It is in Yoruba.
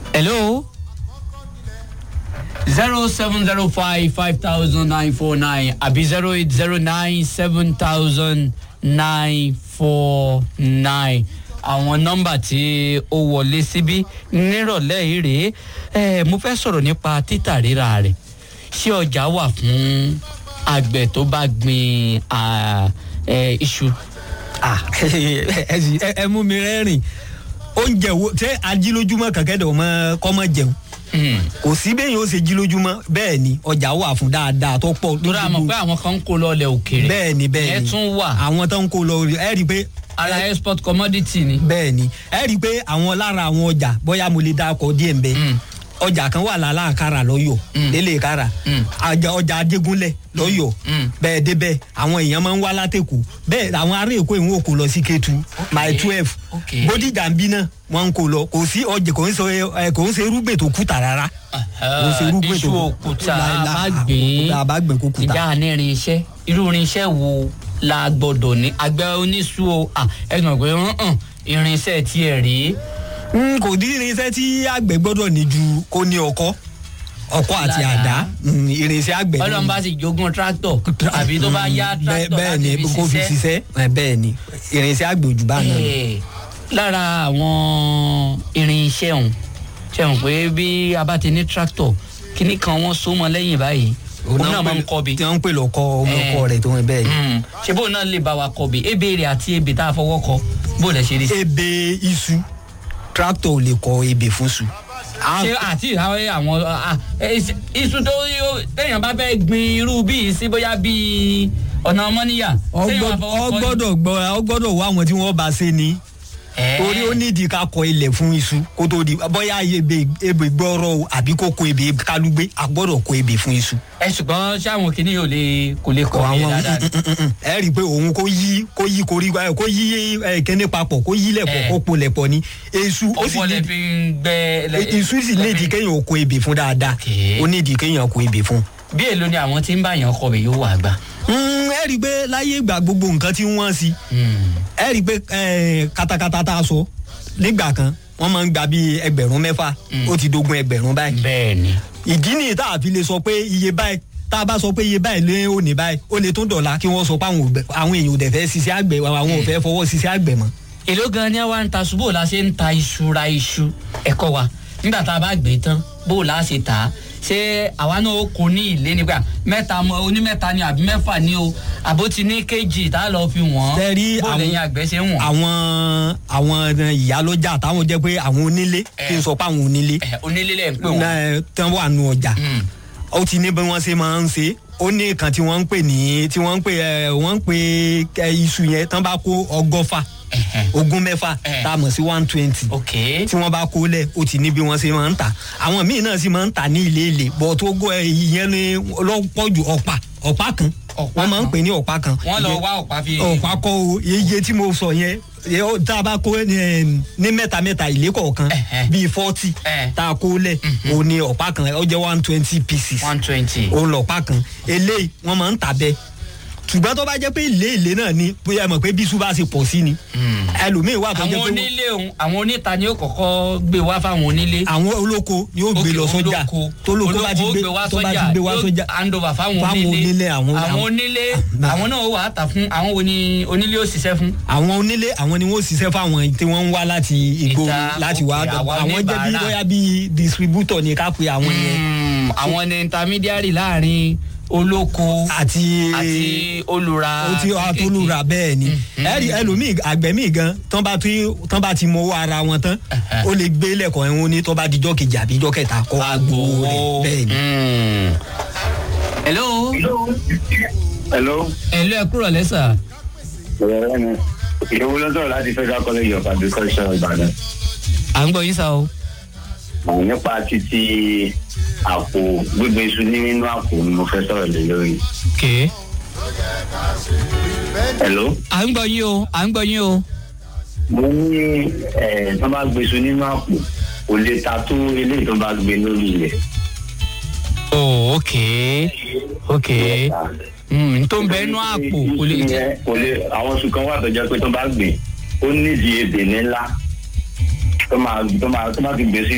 hello zero seven zero five five thousand nine four nine àbí zero eight zero nine seven thousand nine four nine àwọn nọmba tí ó wọlé síbí nírọ̀lẹ́ yìí rèé ẹ mo fẹ́ sọ̀rọ̀ nípa títà rírà rẹ̀ ṣé ọjà wà fún àgbẹ̀ tó bá gbin à, ẹ, iṣu. Ah, ẹ sì- ẹ- ẹ mú mi rẹ́rìn oúnjẹ wo ṣé ajílójúmọ́ kẹ̀kẹ́dọ̀ mọ́ kọ́mọ jẹun Hmm. kò sí bẹ́ẹ̀ yóò ṣe jílójúmọ́ bẹ́ẹ̀ ni ọjà wà fún dáadáa tó pọ̀ torí àmọ̀ pé àwọn kan ń kó lọ ilẹ̀ òkèèrè bẹ́ẹ̀ ni bẹ́ẹ̀ ìyẹn ni tún wà àwọn tó ń kó lọ ẹ rí i pé ara export commodity ni. bẹ́ẹ̀ ni ẹ rí i pé àwọn lára àwọn ọjà bóyá mo lè dákọ̀ díẹ̀ ń bẹ Mm. ọjà kan wà lálàkàrà lọ́yọ̀ Mm. délé kára Mm. àjà- ọjà ajégúnlẹ̀ lọ́yọ̀ Mm. bẹ́ẹ̀ débẹ̀ àwọn èèyàn máa ń wá látẹ̀kù bẹ́ẹ̀ àwọn ará èkó ìwọ̀n òkú lọ sí kétu my twelve Okay. bódìjà ń bí náà wọ́n ń kó lọ kò sí ọjà kò ń ṣe ẹ, kò ń ṣe irúgbìn tó kùtà rárá kò ń ṣe irúgbìn tó iṣu òkúta láìla- àbágbé àbágbé kúkúta. ìjà ní irinṣẹ́ irú irinṣẹ́ wo la gbọ́dọ̀ ní àgbẹ̀ oníṣu o à, ẹ gbọ́n pé hàn irinṣẹ́ tiẹ̀ rí n kò dín irinṣẹ́ tí àgbẹ̀ gbọ́dọ̀ ní ju kó ní ọkọ́ ọkọ́ àti Ládàá. àdá mm, irinṣẹ́ àgbẹ̀ ọlọ́run bá sì jogún tractor àbí tó bá yá Bẹ́ẹ̀- tractor bẹ́ẹ̀ láti ni fi kó fi ṣiṣẹ́ ṣiṣẹ́ ẹ, bẹ́ẹ̀ ni irinṣẹ́ àgbẹ̀ òjò bá náà lọ. Eh, lára àwọn irinṣẹ́ ọ̀hún ṣe hàn pé bí a bá ti ní tractor kíní kan wọ́n so mọ́ lẹ́yìn báyìí òun náà máa ń kọ́ bi tí wọ́n ń pè lọ́kọ́ ọmọ Eh. ọkọ rẹ̀ tó ń bẹ́ẹ̀ ni. Mm. ṣe bóun náà lè bá wa kọ bi ebe rẹ àti ebe tá a fọwọ́ kọ bó lẹ ṣe rí. ebe iṣu tractor ò lè kọ ebè fún su. À- ṣé àti ìhàwé àwọn ah, eh, iṣu tó yó- téèyàn bá fẹ́ gbin irú bíi sí bóyá bíi ọ̀nà ọmọnìyà téèyàn bá fọwọ́ ọ kọ ni. gbọ́dọ̀ gbọ́ ọ gbọ́dọ̀ wá àwọn tí wọ́n bá ṣe ni Eh, torí ó nídìí ká kọ ilẹ̀ fún iṣu kó tó di bóyá ebè ebè gbọ́rọ̀ o àbí kó kó ebè kálúgbé a gbọ́dọ̀ kó ebè fún iṣu. ẹ ṣùgbọ́n ṣáwọn kìíní yóò lè kò lè kọ àwọn dáadáa. ẹ rí i pé òun kó yí kó yí koríko ẹ, kó yí ẹ, kíní papọ̀ kó yí lẹ̀pọ̀ Eh. kó po lẹ̀pọ̀ ni èṣù ó ó sì bọ́lẹ̀ ní fi ń gbẹ. lẹ- iṣu sì nídìí kéèyàn ó kó ebè fún dáadáa Okay. ó nídìí kéèyàn kó ebè fún. bí èlò ni àwọn tí ń bá yàn kọ bẹ̀ yóò wà gbà. Mm, ẹ rí i pé láyé ìgbà gbogbo nǹkan tí wọ́n sí ẹ rí i pé eh, katakata tá a sọ nígbà kan wọ́n máa ń gba bíi ẹgbẹ̀rún mẹ́fà ó ti dogun ẹgbẹ̀rún báyìí bẹ́ẹ̀ ni. ìdí nìyí tá a fi lè sọ pé iye báyìí tá a bá sọ pé iye báyìí lé òní báyìí ó lè tún dọ̀la kí wọ́n sọ pé àwọn ò bẹ- àwọn èèyàn ò dẹ̀ fẹ́ ṣiṣẹ́ àgbẹ̀ àwọn ò fẹ́ fọwọ́ ṣiṣẹ́ àgbẹ̀ mọ́. èló gan ni àwa ń ta ṣubú la ṣe ń ta iṣu ra iṣu ẹ̀kọ́ wa nígbà tá a bá gbé tán bó la ṣe tà á ṣé àwa náà ó kó ní ilé nígbà mẹ́ta mọ onímẹ́ta ni àbí mẹ́fà ni o àbó ti ní kéjì tá a lọ fi wọ́n Tẹ́rí bó àwọn- lẹ́yìn àgbẹ̀ ṣe ń wọ̀n. àwọn àwọn ìyálọ́jà táwọn jẹ́ pé àwọn onílé kí n sọ pé àwọn onílé ẹ onílé lẹ̀ ń pè wọ́n. náà tán wà nù ọjà Mm. ó ti ní bí wọ́n ṣe máa ń ṣe ó ní kan tí wọ́n ń pè ní tí wọ́n ń pè ẹ wọ́n ń pè ẹ, iṣu yẹn tán bá kó ọgọ́fà Ẹ̀hẹ̀. ogún mẹ́fà Eh. tá a mọ̀ sí one twenty ok tí wọ́n bá kó lẹ̀ ó ti ní bí wọ́n ṣe máa ń tà àwọn míì náà sì máa ń tà ní ilé ilé bọ̀ tó gbọ́ ẹ, ìyẹn ni lọ́pọ̀jù ọ̀pá ọ̀pá kan Ọ̀pá wọ́n máa ń kan. pè ní ọ̀pá kan wọ́n lọ wá ọ̀pá fi. ọ̀pá kọ́ o iye tí mo sọ yẹn yẹ ó- tá a bá kó ní ní mẹ́ta mẹ́ta ilé kọ̀ọ̀kan Ẹ̀hẹ̀. bíi forty Eh. tá a kó lẹ̀ o ní ọ̀pá kan ó jẹ́ one twenty pieces one twenty. o lọ̀pá kan eléyìí wọ́n máa ń tà bẹ́ẹ̀ ṣùgbọ́n tó bá jẹ́ pé ilé ilé náà ni bóyá ẹ mọ̀ pé bísú bá ṣe pọ̀ sí ni ẹlòmíín wà tó jẹ́ àwọn pé onílé òun àwọn oníta ni ó kọ́kọ́ gbé wá fáwọn onílé. àwọn olóko yóò gbé lọ sọ́jà tó lóko bá ti gbé tó bá ti gbé wá sọ́jà hand over fáwọn Fáwọn onílé onílé, àwọn- àwọn àwọn- onílé Nah. àwọn náà ó wà á tà fún àwọn wo ni onílé ó ṣiṣẹ́ fún. àwọn onílé àwọn ni wọ́n ṣiṣẹ́ fáwọn tí wọ́n ń wá láti ìgboro Ìta, láti wá òkè, àwa àwọn jẹ́ bí oníbàárà. bóyá bí distributor ni ká pe àwọn yẹn Mm, àwọn ni intermediary láàrin olóko àti àti olùra ó ti àtolúra bẹ́ẹ̀ ni ẹ̀rí ẹlòmíì àgbẹ̀ míì gan tán bá ti tán bá ti mọ owó ara wọn tán ó lè gbé lẹ́kọ̀ọ́ ẹ̀hún ní tó bá dijọ́ kejì àbí dijọ́ kẹta kọ́ agbowó rẹ̀ bẹ́ẹ̀ ni. Mm. hello hello. hello ẹ kúrò lẹ́sà. ọ̀rẹ́ mi ìyẹ̀wò ló sọ̀rọ̀ láti federal college of agriculture ìbàdàn. à ń gbọ́ yín sá o. Àwọn nípa títí àpò gbígbé iṣu nínú àpò ni mo fẹ́ sọ̀rọ̀ lé lórí. okay. hello. à ń gbọ́ yín o à ń gbọ́ yín o. mo ní ẹ̀ tó bá gbé iṣu nínú àpò kò lè ta tó eléyìí tó bá gbé lórí ilẹ̀. oh okay okay. Mm, tó ń bẹ inú àpò kò lè jẹ. Ìyẹn kò lè àwọn oṣù kan wà tó jẹ́ pé tó bá gbé ó nídìí ebè ńlá tó máa tó máa tó máa fi gbé sí